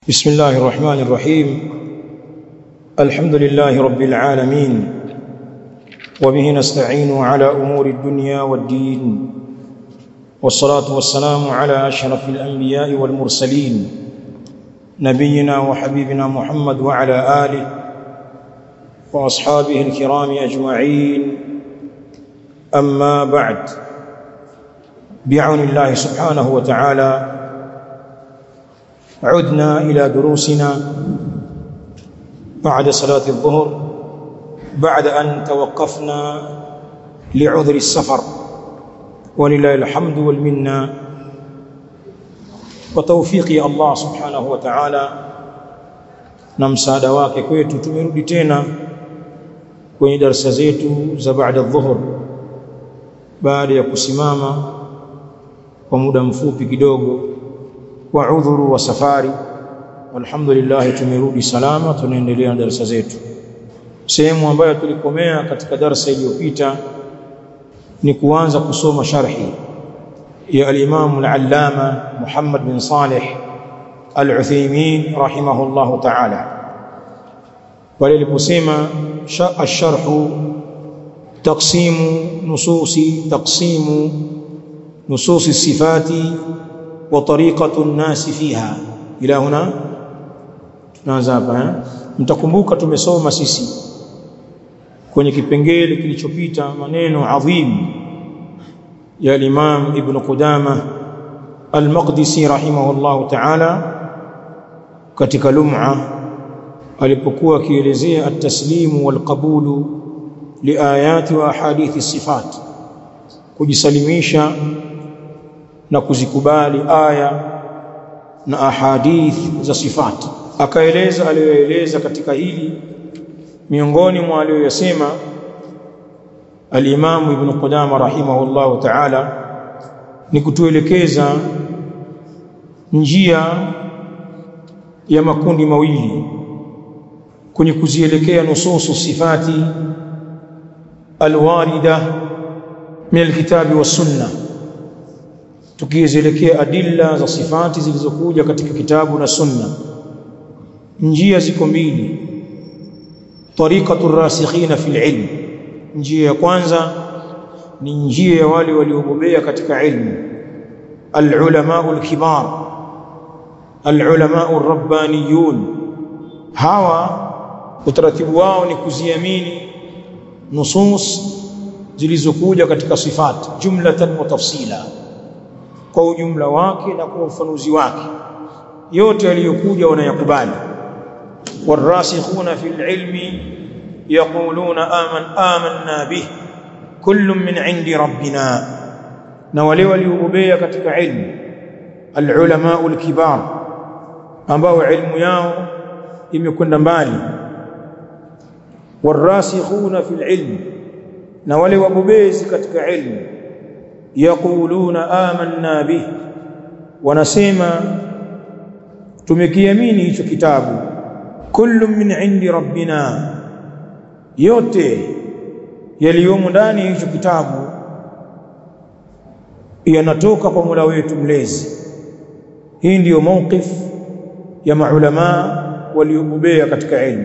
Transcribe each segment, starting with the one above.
بسم الله الرحمن الرحيم الحمد لله رب العالمين وبه نستعين على أمور الدنيا والدين والصلاة والسلام على أشرف الأنبياء والمرسلين نبينا وحبيبنا محمد وعلى آله وأصحابه الكرام أجمعين أما بعد بعون الله سبحانه وتعالى عدنا إلى دروسنا بعد صلاة الظهر بعد أن توقفنا لعذر السفر ولله الحمد والمنة وتوفيق الله سبحانه وتعالى na msaada wake kwetu tumerudi tena kwenye darasa zetu za baada dhuhur baada ya kusimama kwa muda mfupi kidogo wa udhuru wa safari alhamdulillah tumerudi salama tunaendelea na darasa zetu sehemu ambayo tulikomea katika darasa iliyopita ni kuanza kusoma sharhi ya al-Imam al-Allama Muhammad bin Salih al-Uthaymeen rahimahullahu ta'ala pale aliposema ash-sharh taqsimu nususi taqsimu nususi sifati وطريقه الناس فيها الى هنا tunaanza hapa mtakumbuka tumesoma sisi kwenye kipengele kilichopita maneno adhim ya Imam Ibn Qudama Al-Maqdisi rahimahullah ta'ala katika lum'a alipokuwa akielezea at-taslimu wal-qabulu liayati wa ahadithi sifat kujisalimisha na kuzikubali aya na ahadith za sifat akaeleza aliyoeleza katika hili miongoni mwa aliyoyasema al-Imam Ibn Qudama rahimahullahu ta'ala ni kutuelekeza njia ya makundi mawili kwenye kuzielekea nususu sifati alwarida min alkitabi was sunnah tukizielekea adilla za sifati zilizokuja katika kitabu na sunna njia ziko mbili tariqatu rasikhina fil ilm njia ya kwanza ni njia ya wale waliobobea katika ilmu alulama alkibar alulama arabbaniyun hawa utaratibu wao ni kuziamini nusus zilizokuja katika sifati jumlatan wa tafsila kwa ujumla wake na kwa ufanuzi wake yote yaliyokuja wanayakubali warasikhuna fil ilmi yaquluna aman amanna bih kullu min indi rabbina na wale waliobobea katika ilmu alulama alkibar ambao ilmu yao imekwenda mbali warasikhuna fil ilmi na wale wabobezi katika ilmu yaquluna amanna bih wanasema tumekiamini hicho kitabu kullu min indi rabbina yote yaliyomo ndani hicho kitabu yanatoka kwa Mola wetu mlezi hii ndiyo mawqif ya maulama waliobobea katika ilmu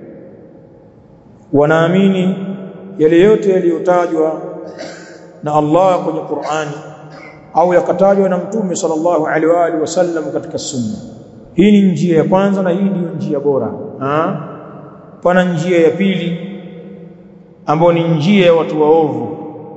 wanaamini yale yote yaliyotajwa na Allah kwenye Qur'ani au yakatajwa na Mtume sallallahu alaihi wa alihi wasallam katika sunna. Hii ni njia ya kwanza na hii ndiyo njia bora. Ha? Pana njia ya pili ambayo ni njia ya watu waovu.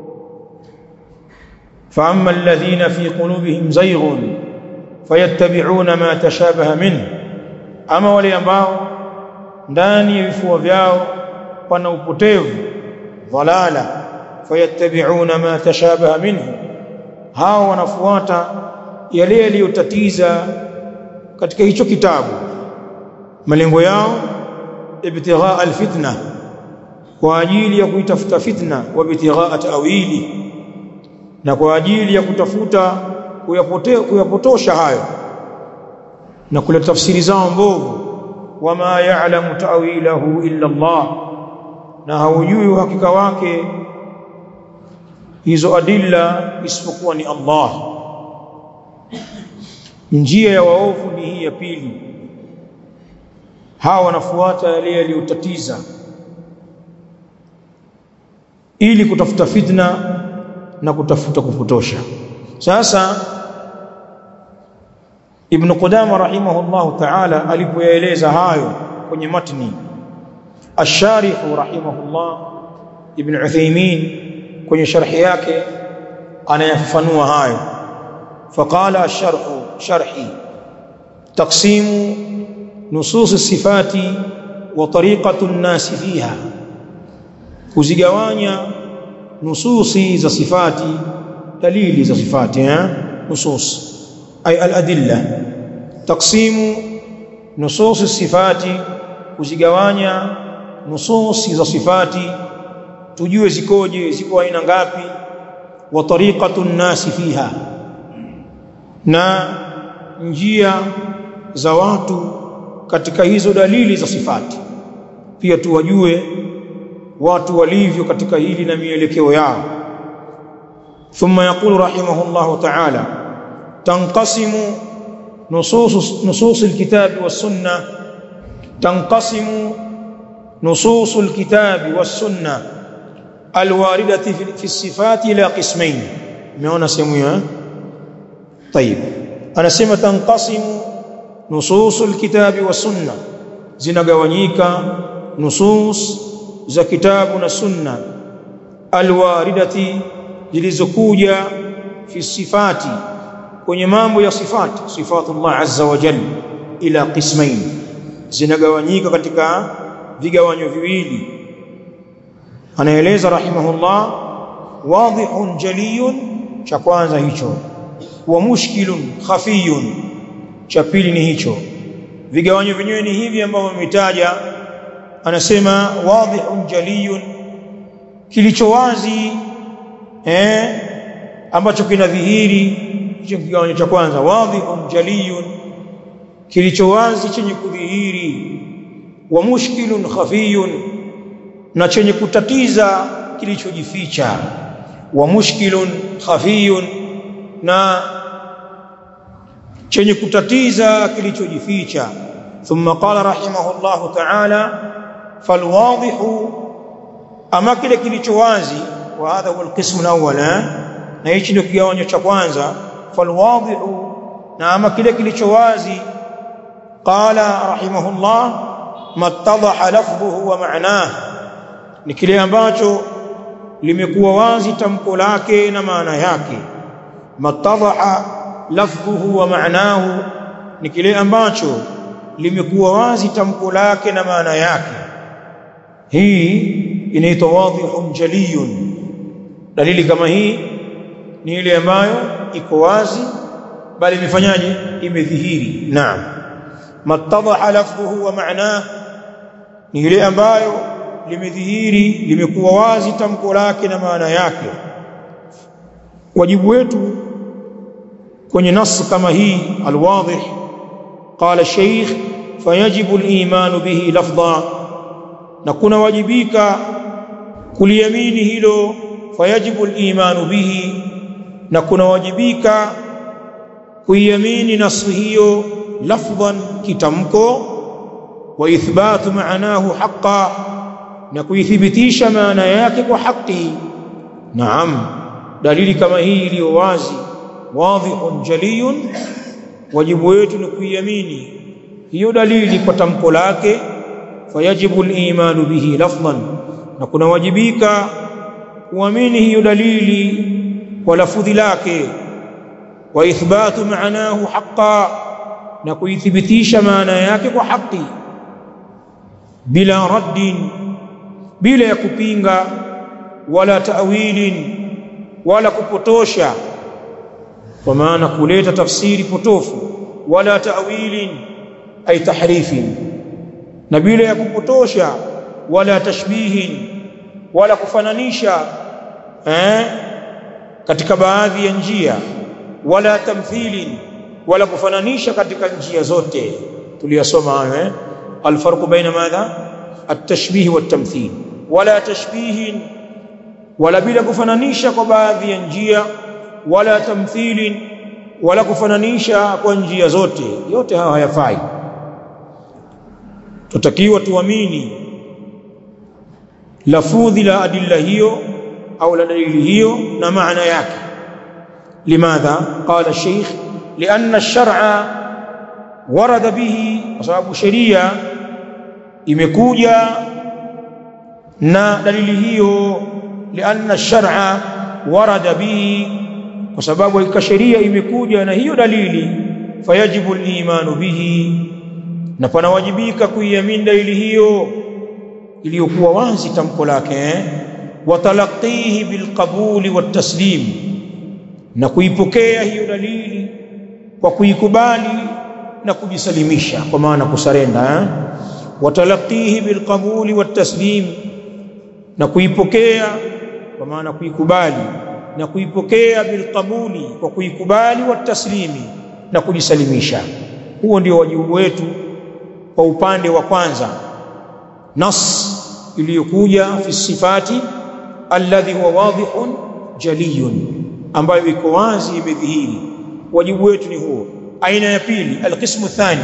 فأما الذين في قلوبهم زيغ فيتبعون ما تشابه منه ama wale ambao ndani ya vifua vyao pana upotevu dhalala fayattabi'una ma tashabaha minhu hao wanafuata yale yaliyotatiza katika hicho kitabu malengo yao ibtigha alfitna kwa ajili ya kuitafuta fitna wa ibtigha ta'wili na kwa ajili ya kutafuta kuyapotea kuyapotosha hayo na kuleta tafsiri zao mbovu wama ya'lamu ta'wilahu illa Allah na haujui uhakika wake hizo adilla isipokuwa ni Allah njia ya waovu ni hii ya pili hawa wanafuata yale yaliyotatiza ili kutafuta fitna na kutafuta kupotosha sasa ibn Qudama rahimahullahu ta'ala alipoyaeleza hayo kwenye matni الشارح رحمه الله ابن عثيمين kwenye sharhi yake anayafafanua hayo فقال الشرح شرحي تقسيم نصوص الصفات وطريقة الناس فيها kuzigawanya nususi za sifati dalili za sifati eh nusus ay al-adilla taqsimu nusus sifati kuzigawanya nususi za sifati tujue zikoje ziko aina ngapi wa tariqatu nasi fiha na njia za watu katika hizo dalili za sifati pia tuwajue watu walivyo katika hili na mielekeo yao thumma yaqulu rahimahullah ta'ala tanqasimu nusus nusus alkitabi was sunnah tanqasimu nusus alkitabi was sunnah alwaridati fi sifati ila qismain umeona sehemu hiyo طيب anasema tanqasimu nusus alkitabi was sunnah zinagawanyika nusus za kitabu na sunna alwaridati zilizokuja fi sifati kwenye mambo ya sifati sifatullah azza wa jalla ila qismain zinagawanyika katika vigawanyo viwili anaeleza rahimahullah wadhihun jaliyun cha kwanza hicho wa mushkilun khafiyun cha pili ni hicho vigawanyo vyenyewe ni hivi ambavyo vimetaja anasema wadhihun jaliyun kilicho wazi eh ambacho kinadhihiri hicho kigawanyo cha kwanza wadhihun jaliyun kilicho wazi chenye kudhihiri wa mushkilun khafiyun na chenye kutatiza kilichojificha wa mushkilun khafiyun na chenye kutatiza kilichojificha thumma qala rahimahullahu ta'ala falwadhihu ama kile kilicho wazi wa hadha huwa alqism alawwal na hichi ndio kigawanyo cha kwanza falwadhihu na ama kile kilicho wazi qala rahimahullah mattadaha lafdhuhu wa ma'nahu ni kile ambacho limekuwa wazi tamko lake na maana yake mattadaha lafdhuhu wa ma'nahu ni kile ambacho limekuwa wazi tamko lake na maana yake hii inaitwa wadhihun jaliyun dalili kama hii ni ile ambayo iko wazi bali imefanyaje imedhihiri naam mattadaha lafdhuhu wa ma'nahu ni ile ambayo limedhihiri limekuwa wazi tamko lake na maana yake wajibu wetu kwenye nas kama hii alwadhih qala shaykh fayajibu aliman bihi lafdha na kuna wajibika kuliamini hilo fayajibu aliman bihi na kuna wajibika kuiamini nas hiyo lafdhan kitamko wa ithbatu maanahu haqqan na kuithibitisha maana yake kwa haki naam dalili kama hii iliyo wazi wadhihun jaliyun wajibu wetu ni kuiamini hiyo dalili kwa tamko lake fayajibu al-imanu bihi lafdhan na kuna wajibika kuamini hiyo dalili kwa lafudhi lake wa ithbatu maanahu haqqan na kuithibitisha maana yake kwa haki bila raddin bila ya kupinga wala ta'wilin wala kupotosha kwa maana kuleta tafsiri potofu wala ta'wilin ay tahrifin na bila ya kupotosha wala tashbihin wala kufananisha eh katika baadhi ya njia wala tamthilin wala kufananisha katika njia zote tuliyasoma hayo eh alfarqu baina madha at-tashbih wat-tamthil wala tashbihin wala bila kufananisha kwa baadhi ya njia wala tamthilin wala kufananisha kwa njia zote yote hayo hayafai tutakiwa tuamini lafudhi la adilla hiyo au la dalili hiyo na maana yake limadha qala sheikh lianna ash-shar'a warada bihi kwa sababu sheria imekuja na dalili hiyo lianna ash-shar'a warada bihi kwa sababu hakika sheria imekuja na hiyo dalili fayajibu al-imanu bihi na panawajibika kuiamini dalili hiyo iliyokuwa wazi tamko lake eh? watalaqihi bilqabuli wataslim na kuipokea hiyo dalili kwa kuikubali na kujisalimisha kwa maana kusarenda eh? watalaqihi bilqabuli wataslim na kuipokea kwa maana kuikubali na kuipokea bilqabuli kwa kuikubali wataslimi na kujisalimisha huo ndio wajibu wetu kwa upande wa kwanza nas iliyokuja fi sifati alladhi huwa wadihun jaliyun ambayo iko wazi imedhihiri wajibu wetu ni huo aina ya pili alqismu thani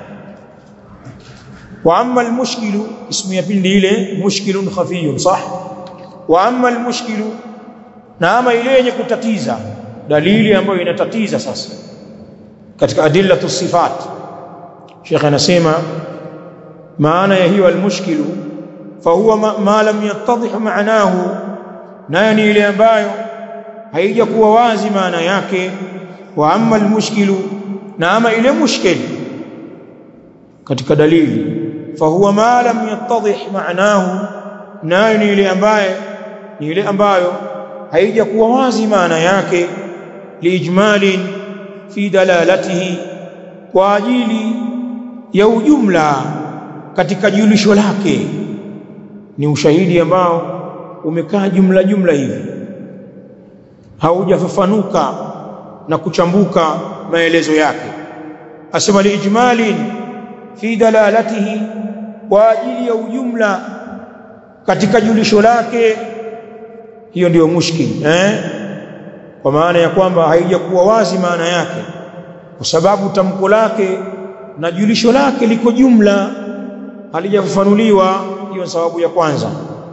wa amma almushkilu ismu ya pili ile mushkilun khafiyun sah wa amma almushkilu na ama ile yenye kutatiza dalili ambayo inatatiza sasa katika adillatu sifat Sheikh anasema maana ya hiyo almushkilu fahuwa ma, ma lam yattadih maanahu nayo ni ile ambayo haijakuwa wazi maana yake wa amma almushkilu na ama ile mushkil katika dalili fahuwa ma lam yattadih maanahu nayo ni ile ambaye ni ile ambayo haijakuwa wazi maana yake liijmalin fi dalalatihi kwa ajili ya ujumla katika julisho lake ni ushahidi ambao umekaa jumla jumla hivi haujafafanuka na kuchambuka maelezo yake asema liijmalin fi dalalatihi kwa ajili ya ujumla katika julisho lake hiyo ndiyo mushkil eh kwa maana ya kwamba haijakuwa wazi maana yake kwa sababu tamko lake na julisho lake liko jumla halijafafanuliwa hiyo sababu ya kwanza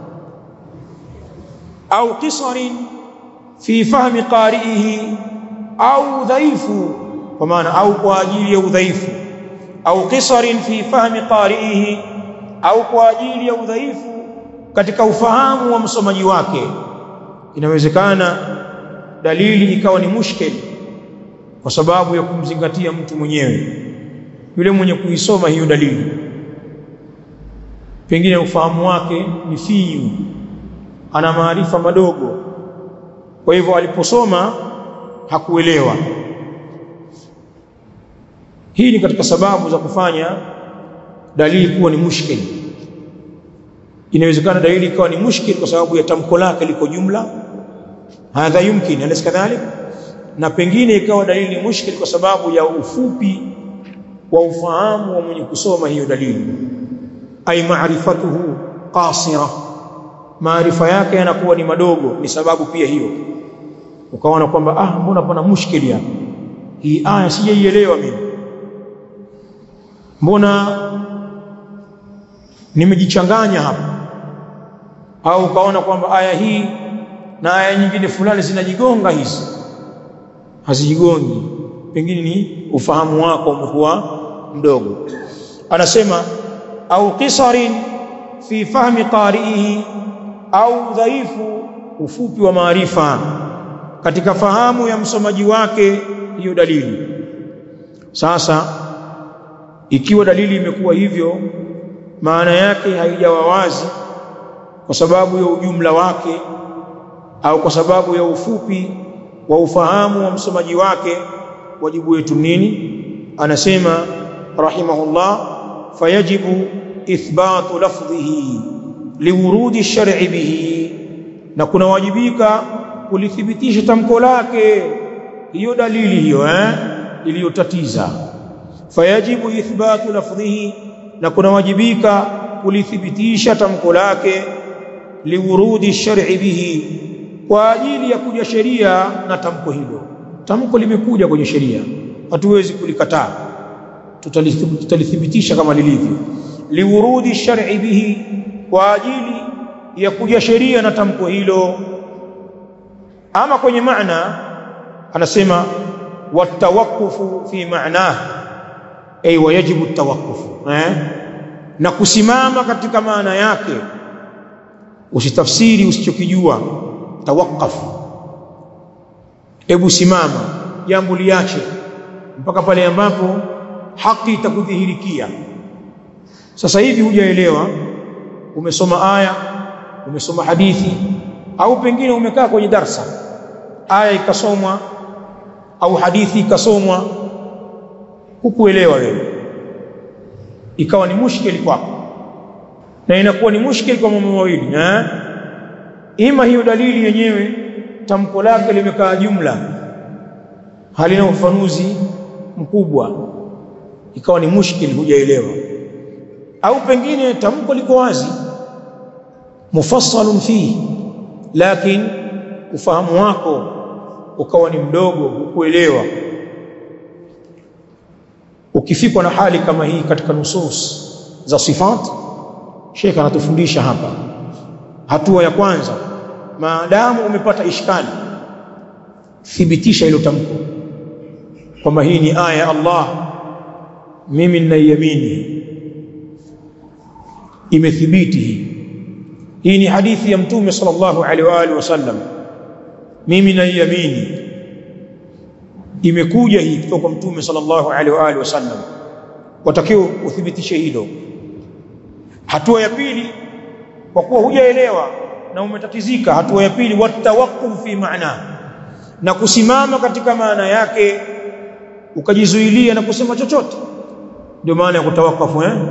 au qisarin fi fahmi qari'ihi au dhaifu kwa maana au kwa ajili ya udhaifu au qisarin fi fahmi qari'ihi au kwa ajili ya udhaifu katika ufahamu wa msomaji wake inawezekana dalili ikawa ni mushkil kwa sababu ya kumzingatia mtu mwenyewe yule mwenye kuisoma hiyo dalili pengine ufahamu wake ni finyu ana maarifa madogo kwa hivyo aliposoma hakuelewa hii ni katika sababu za kufanya dalili kuwa ni mushkil inawezekana dalili ikawa ni mushkil kwa sababu ya tamko lake liko jumla hadha yumkin alaysa kadhalik na pengine ikawa dalili ni mushkil kwa sababu ya ufupi wa ufahamu wa mwenye kusoma hiyo dalili ay ma'rifatuhu qasira maarifa yake yanakuwa ni madogo ni sababu pia hiyo ukaona kwamba ah mbona pana mushkili hapa hii aya sijaielewa mimi mbona nimejichanganya hapa au ukaona kwamba aya hii na aya nyingine fulani zinajigonga hizi hazijigongi pengine ni ufahamu wako umekuwa mdogo anasema au qisarin fi fahmi qari'ihi au dhaifu ufupi wa maarifa katika fahamu ya msomaji wake hiyo dalili sasa ikiwa dalili imekuwa hivyo maana yake haijawa wazi kwa sababu ya ujumla wake au kwa sababu ya ufupi wa ufahamu wa msomaji wake wajibu wetu nini anasema rahimahullah fayajibu ithbatu lafdhihi liwurudi shar'i bihi na kuna wajibika kulithibitisha tamko lake hiyo dalili hiyo eh iliyotatiza fayajibu ithbatu lafdhihi na kuna wajibika kulithibitisha tamko lake liwurudi shar'i bihi kwa ajili ya kuja sheria na tamko hilo tamko limekuja kwenye sheria hatuwezi kulikataa tutalithibitisha kama lilivyo liwurudi shar'i bihi kwa ajili ya kuja sheria na tamko hilo ama kwenye maana anasema watawakufu fi maanah ay wajibu tawakufu eh na kusimama katika maana yake usitafsiri usichokijua tawakafu hebu simama jambo liache mpaka pale ambapo haki itakudhihirikia sasa hivi hujaelewa umesoma aya umesoma hadithi au pengine umekaa kwenye darsa aya ikasomwa au hadithi ikasomwa hukuelewa wewe ikawa ni mushkili kwako na inakuwa ni mushkili kwa mambo mawili eh ima hiyo dalili yenyewe tamko lake limekaa jumla halina ufanuzi mkubwa ikawa ni mushkili hujaelewa au pengine tamko liko wazi mufassalun fihi lakini ufahamu wako ukawa ni mdogo hukuelewa ukifikwa na hali kama hii katika nusus za sifat Sheikh anatufundisha hapa hatua ya kwanza maadamu umepata ishkali thibitisha hilo tamko kwamba hii ni aya ya Allah mimi ninaiamini imethibiti hii hii ni hadithi ya mtume sallallahu alaihi wa alihi wasallam mimi naiamini imekuja hii kutoka kwa mtume sallallahu alaihi wa alihi wasallam watakiwa uthibitishe hilo hatua ya pili kwa kuwa hujaelewa na umetatizika hatua ya pili watawakuf fi maana na kusimama katika maana yake ukajizuilia na kusema chochote ndio maana ya kutawakafu eh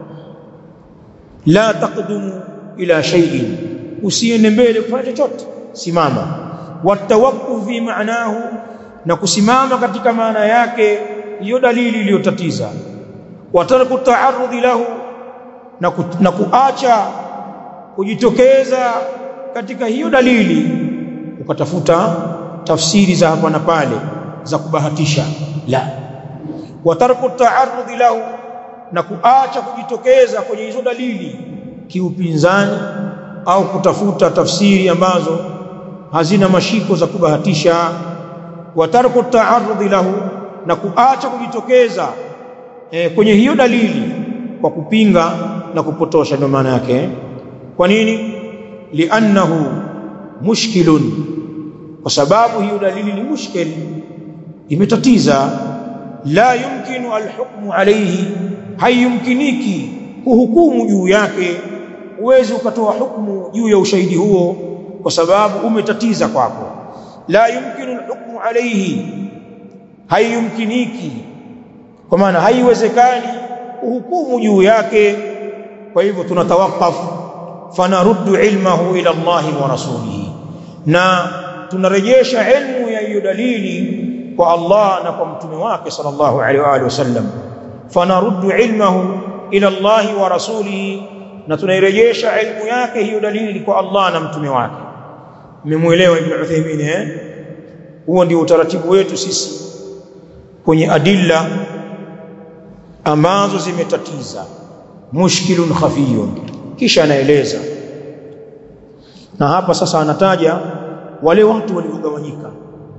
la taqdumu ila shay'in usiende mbele kufanya chochote simama watawakuf fi maanahu na kusimama katika maana yake hiyo dalili iliyotatiza watarku taarudhi lahu na, ku, na kuacha kujitokeza katika hiyo dalili ukatafuta tafsiri za hapa na pale za kubahatisha la watarku taarudhi lahu na kuacha kujitokeza kwenye hizo dalili kiupinzani au kutafuta tafsiri ambazo hazina mashiko za kubahatisha watarku taarudhi lahu na kuacha kujitokeza e, kwenye hiyo dalili kwa kupinga na kupotosha ndio maana yake kwa nini liannahu mushkilun kwa sababu hiyo dalili ni mushkil imetatiza la yumkinu alhukmu alayhi haiyumkiniki kuhukumu juu yake uwezi ukatoa hukumu juu ya ushahidi huo kwa sababu umetatiza kwako la yumkinu alhukmu alayhi haiyumkiniki kwa maana haiwezekani kuhukumu juu yake kwa hivyo tunatawakaf fanaruddu ilmahu ila Allah wa rasulihi na tunarejesha ilmu ya hiyo dalili kwa Allah na kwa mtume wake sallallahu alaihi wa alihi wasallam fanaruddu ilmahu ila Allah wa rasulihi na tunairejesha ilmu yake hiyo dalili kwa Allah na mtume wake mmemuelewa ibn Uthaymeen eh huo ndio utaratibu wetu sisi kwenye adilla ambazo zimetatiza mushkilun khafiyun kisha anaeleza na hapa sasa anataja wale watu waliogawanyika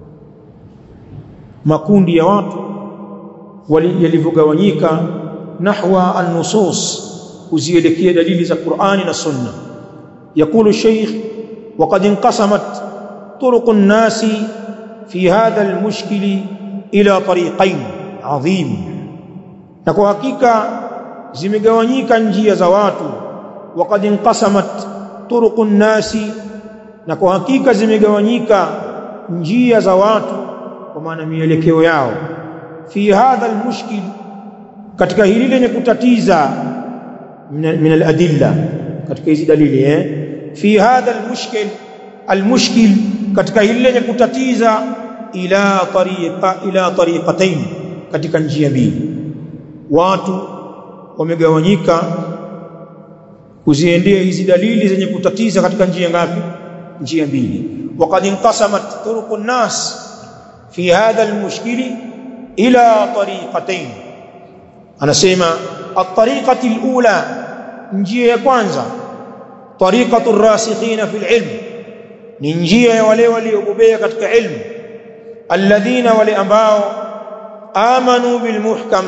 makundi ya watu yalivyogawanyika nahwa an-nusus kuzielekea dalili za Qur'ani na Sunna yakulu Sheikh وقد انقسمت طرق الناس في هذا المشكل إلى طريقين عظيم na kwa hakika zimegawanyika njia za watu waqad inqasamat turuqun nasi na kwa hakika zimegawanyika njia za watu kwa maana mielekeo yao fi hadha almushkil katika hili lenye kutatiza min aladilla katika hizi dalili eh fi hadha almushkil almushkil katika hili lenye kutatiza ila tariqa ila tariqatain katika njia mbili watu wamegawanyika kuziendea hizi dalili zenye kutatiza katika njia ngapi njia mbili waqad inqasamat turuqun nas fi hadha almushkili ila tariqatain anasema at-tariqati al-ula njia ya kwanza tariqatu ar-rasikhina fil ilm ni njia ya wale waliobobea katika ilmu alladhina wale ambao amanu bil muhkam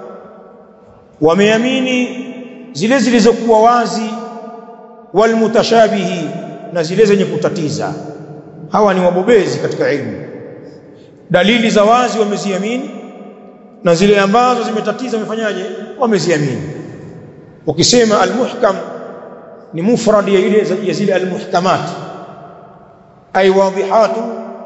wameamini zile zilizokuwa wazi wal mutashabihi na zile zenye kutatiza hawa ni wabobezi katika ilmu dalili za wazi wameziamini na zile ambazo zimetatiza wamefanyaje wameziamini ukisema almuhkam ni mufrad ya ile ya zile almuhkamat ay wadihatu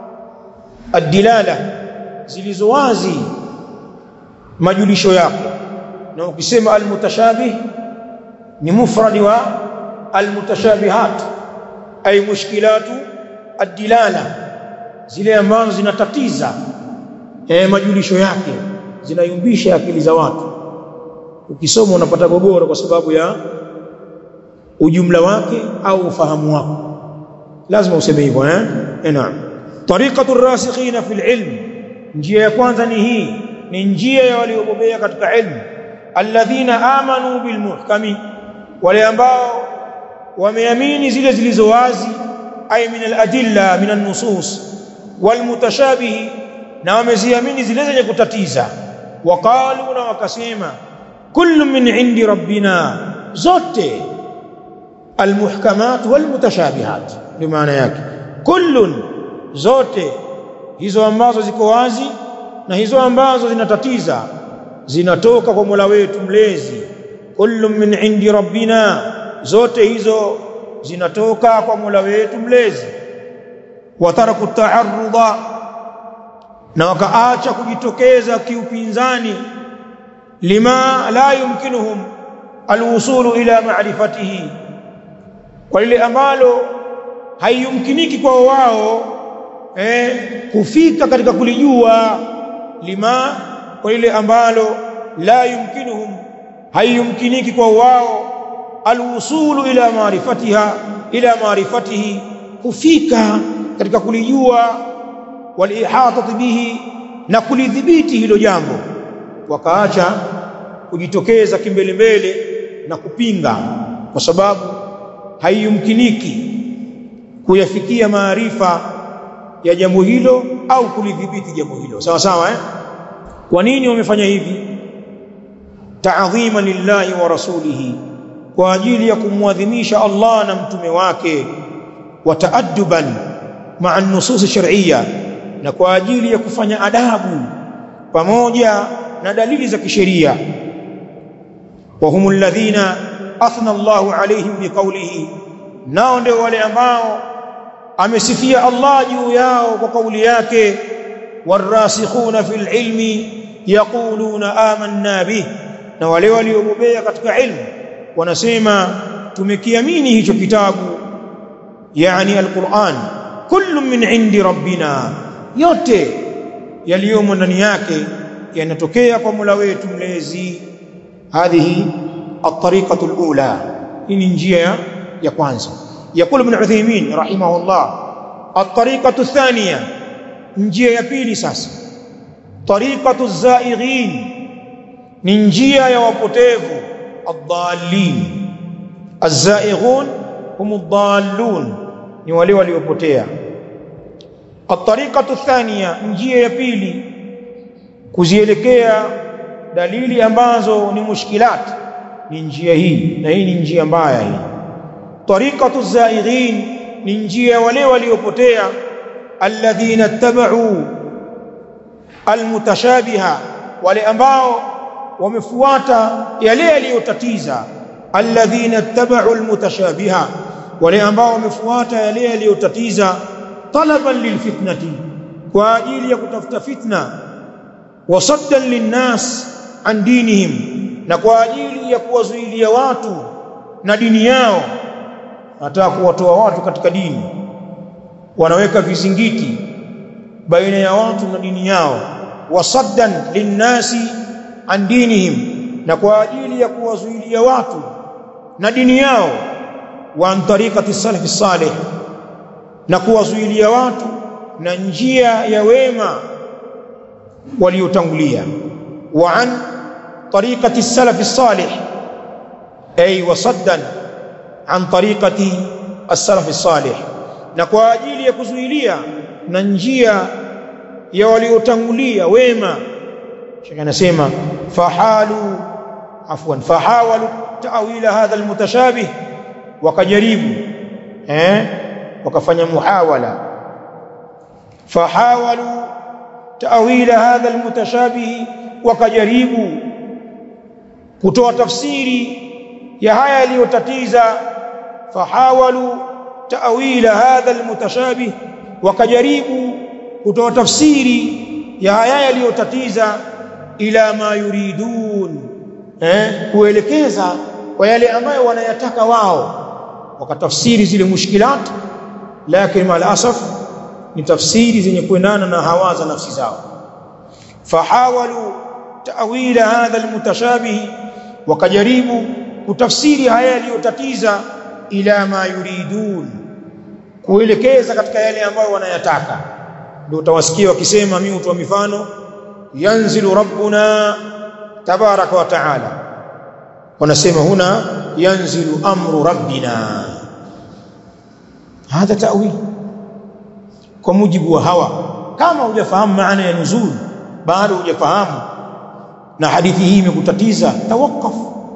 adilala zilizo wazi majulisho yake na ukisema almutashabih ni mufrad wa almutashabihat ay mushkilatu adilala zile ambazo zinatatiza eh, majulisho yake zinayumbisha akili za watu ukisoma unapata gogoro kwa sababu ya ujumla wake au ufahamu wako lazima useme hivyo eh eh naam tariqatu rasikhina fil ilm njia ya kwanza ni hii ni njia ya waliobobea katika ilmu alladhina amanu bil muhkami wale ambao wameamini zile zilizo wazi ay min al adilla min an nusus wal mutashabih na wameziamini zile zenye kutatiza waqalu na wakasema kullu min indi rabbina zote almuhkamat walmutashabihat ndio maana yake kullun zote hizo ambazo ziko wazi na hizo ambazo zinatatiza zinatoka kwa Mola wetu mlezi kullu min indi rabbina zote hizo zinatoka kwa Mola wetu mlezi wataraku ta'arruda na wakaacha kujitokeza kiupinzani lima la yumkinuhum alwusulu ila ma'rifatihi kwa lile ambalo haiyumkiniki kwa wao eh, kufika katika kulijua lima kwa lile ambalo la yumkinuhum haiyumkiniki kwa wao alwusulu ila maarifatiha ila maarifatihi kufika katika kulijua walihatati bihi na kulidhibiti hilo jambo wakaacha kujitokeza kimbele mbele na kupinga kwa sababu haiyumkiniki kuyafikia maarifa ya jambo hilo au kulidhibiti jambo hilo sawa sawa eh kwa nini wamefanya hivi ta'dhima lillahi wa rasulihi kwa ajili ya kumwadhimisha Allah na mtume wake wa taadduban ma'a an-nusus shar'iyya na kwa ajili ya kufanya adabu pamoja na dalili za kisheria wa humul ladhina athna Allahu alaihim biqawlihi nao ndio wale ambao amesifia Allah juu yao kwa kauli yake warasikhuna fil ilmi yaquluna amanna bih na wale waliobobea katika ilmu wanasema tumekiamini hicho kitabu yani alquran kullu min indi rabbina yote yaliyomo ndani yake yanatokea kwa Mola wetu mlezi hadhihi at-tariqatu al-ula hii njia ya kwanza يقول ابن عثيمين رحمه الله الطريقة الثانية njia ya pili sasa tariqatu zaighin ni njia ya wapotevu ad-dallin az-zaighun hum ad-dallun ni wale waliopotea at-tariqatu thaniya njia ya pili kuzielekea dalili ambazo ni mushkilat ni njia hii na hii ni njia mbaya hii tariqatu zaighin ni njia wale waliopotea alladhina tabau almutashabiha wale ambao wamefuata yale yaliyotatiza alladhina tabau almutashabiha wale ambao wamefuata yale yaliyotatiza talaban lilfitnati kwa ajili ya kutafuta fitna wasaddan linnas an dinihim na kwa ajili ya kuwazuilia watu na dini yao nataka kuwatoa watu katika dini wanaweka vizingiti baina ya watu na dini yao wasaddan linnasi an dinihim na kwa ajili ya kuwazuilia watu na dini yao wa an tariqati salafi salih na kuwazuilia watu na njia ya wema waliotangulia wa an طريقة السلف الصالح أي وصدا عن طريقة السلف الصالح na kwa ajili ya kuzuilia na njia ya waliotangulia wema shaka anasema fahalu afwan fahawalu ta'wila hadha almutashabih wakajaribu eh wakafanya muhawala fahawalu ta'wila hadha almutashabih wakajaribu kutoa tafsiri ya haya yaliyotatiza fahawalu ta'wila hadha almutashabih wakajaribu kutoa tafsiri ya haya yaliyotatiza ila ma yuridun eh kuelekeza kwa yale ambayo wanayataka wao wakatafsiri zile mushkilat lakini mal asaf ni tafsiri zenye kuendana na hawa za nafsi zao fahawalu ta'wila hadha almutashabih wakajaribu kutafsiri haya yaliyotatiza ila ma yuridun kuelekeza katika yale ambayo wanayataka ndio utawasikia wakisema mimi utoa mifano yanzilu rabbuna tabaraka wa taala wanasema huna yanzilu amru rabbina hadha ta'wil kwa mujibu wa hawa kama hujafahamu maana ya nuzul bado hujafahamu na hadithi hii imekutatiza tawaqqaf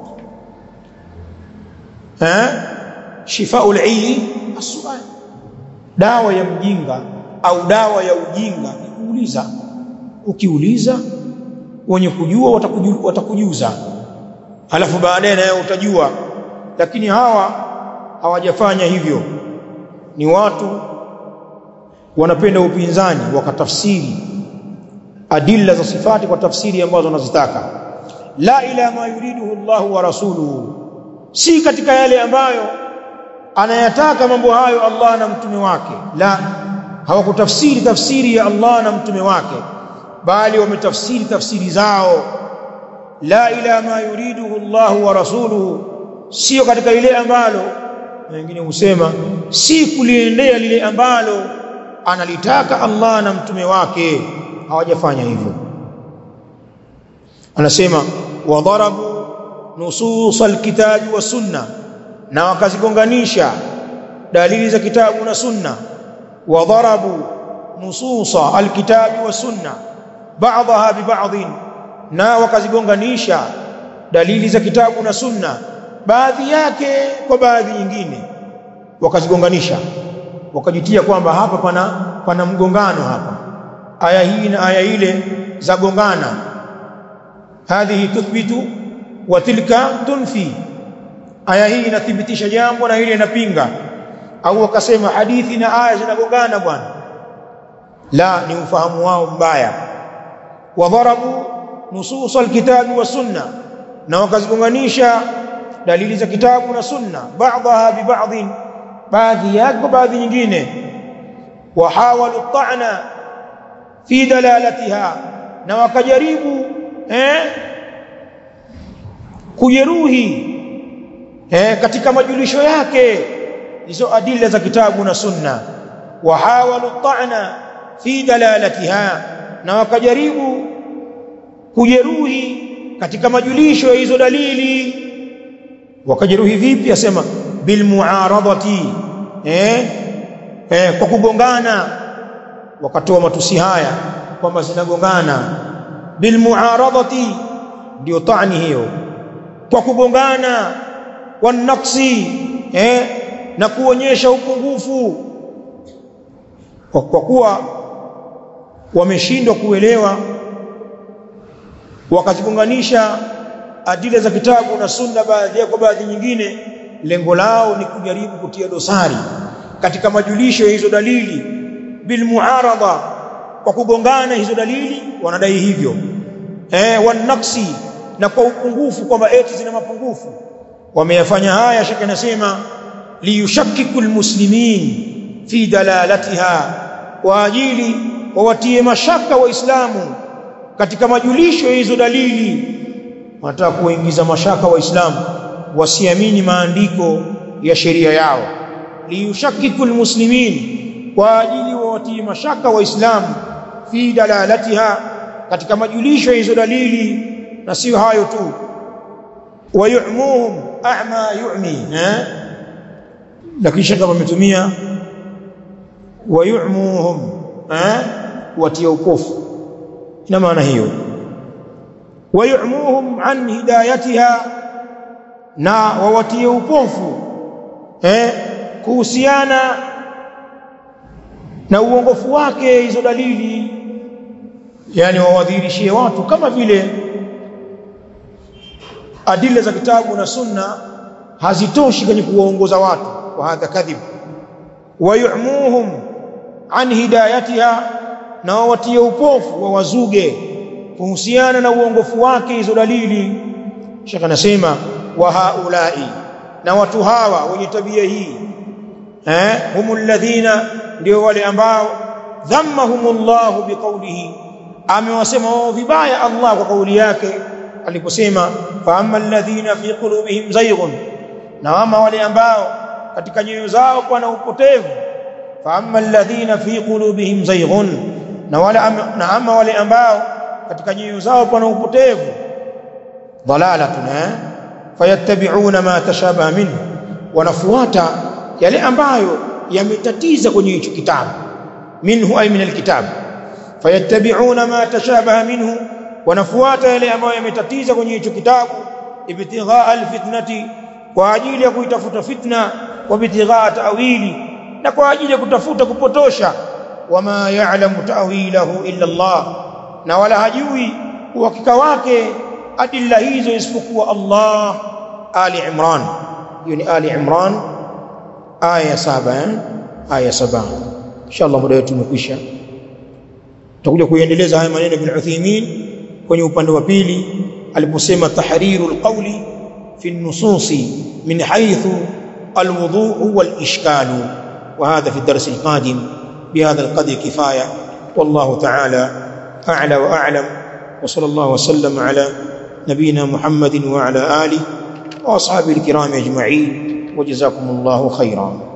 eh shifaul ayyi as-su'al dawa ya mjinga au dawa ya ujinga ni kuuliza ukiuliza wenye kujua watakujuza, watakujuza alafu baadaye naye utajua lakini hawa hawajafanya hivyo ni watu wanapenda upinzani wakatafsiri adilla za sifati kwa tafsiri ambazo wanazitaka la ila ma yuriduhu Allah wa rasuluhu si katika yale ambayo anayataka mambo hayo Allah na mtume wake la hawakutafsiri tafsiri ya Allah na mtume wake bali wametafsiri tafsiri zao la ila ma yuriduhu Allah wa rasuluhu sio katika ile ambalo wengine husema si kuliendea lile ambalo analitaka Allah na mtume wake hawajafanya hivyo anasema wadharabu nusus alkitabi wa sunna na wakazigonganisha dalili za kitabu na sunna wadharabu nususa alkitabi wa sunna ba'daha bi ba'dhin na wakazigonganisha dalili za kitabu na sunna baadhi yake kwa baadhi nyingine wakazigonganisha wakajitia kwamba hapa pana pana mgongano hapa aya hii na aya ile zagongana hadhihi tuthbitu wa tilka tunfi aya hii inathibitisha jambo na ile inapinga au wakasema hadithi na aya zinagongana bwana la ni ufahamu wao mbaya wadharabu nusus alkitabi wa sunna na wakazigonganisha dalili za kitabu na sunna baadhaha bi ba'dhin baadhi yake baadhi nyingine wahawalu ta'na fi dalalatiha na wakajaribu eh kujeruhi eh katika majulisho yake hizo adila za kitabu na sunna wahawalu ta'na fi dalalatiha na wakajaribu kujeruhi katika majulisho ya hizo dalili wakajeruhi vipi asema bil muaradati eh, eh kwa kugongana wakatoa matusi haya kwamba zinagongana bil muaradati ndio tani hiyo kwa kugongana wan naqsi eh na kuonyesha upungufu kwa, kwa kuwa wameshindwa kuelewa wakazigonganisha adila za kitabu na sunna baadhi kwa baadhi nyingine lengo lao ni kujaribu kutia dosari katika majulisho ya hizo dalili bil muarada kwa kugongana hizo dalili wanadai hivyo eh wanaksi na kwa upungufu kwamba eti zina mapungufu wameyafanya haya shaka nasema liyushakkiku almuslimin fi dalalatiha kwa ajili wawatie mashaka waislamu katika majulisho ya hizo dalili wanataka kuingiza mashaka waislamu wasiamini maandiko ya sheria yao liyushakkiku almuslimin kwa ajili wawatie mashaka waislamu fi dalalatiha katika majulisho ya hizo dalili na sio hayo tu wayumuhum a'ma yu'mi eh lakini shaka wametumia wayumuhum eh watia upofu ina maana hiyo wayumuhum an hidayatiha na wawatie upofu eh kuhusiana na uongofu wake hizo dalili yani wawadhihirishie watu kama vile adila za kitabu na sunna hazitoshi kwenye kuwaongoza watu wa hadha kadhib wayumuhum an hidayatiha na wawatie upofu wawazuge kuhusiana na uongofu wake hizo dalili Sheikh anasema wa haulai na watu hawa wenye tabia hii eh humul ladhina ndio wale ambao dhammahumullahu biqaulihi amewasema wao vibaya Allah kwa kauli yake aliposema fa amma alladhina fi qulubihim zayghun na ama wale ambao katika nyoyo zao pana upotevu fa amma alladhina fi qulubihim zayghun na wale na ama wale ambao katika nyoyo zao pana upotevu dalalatun eh fayattabi'una ma tashabaha minhu wanafuata yale ambayo yametatiza kwenye hicho kitabu minhu ay min alkitab fayattabi'una ma tashabaha minhu wanafuata yale ambayo yametatiza kwenye hicho kitabu ibtigha alfitnati kwa ajili ya kuitafuta fitna wa ibtigha ta'wili na kwa ajili ya kutafuta kupotosha wama ya'lamu ta'wilahu illa Allah na wala hajui uhakika wake adilla hizo isipokuwa Allah Ali Imran hiyo ni Ali Imran aya saba eh? aya saba inshallah muda wetu umekwisha tutakuja kuendeleza haya maneno bin Uthaymeen kwenye upande wa pili aliposema tahrirul qawli fi an-nususi min haythu al-wudu' wal-ishkal وهذا في الدرس القادم بهذا القدر كفايه والله تعالى اعلى واعلم وصلى الله وسلم على نبينا محمد وعلى اله واصحابه الكرام اجمعين وجزاكم الله خيرا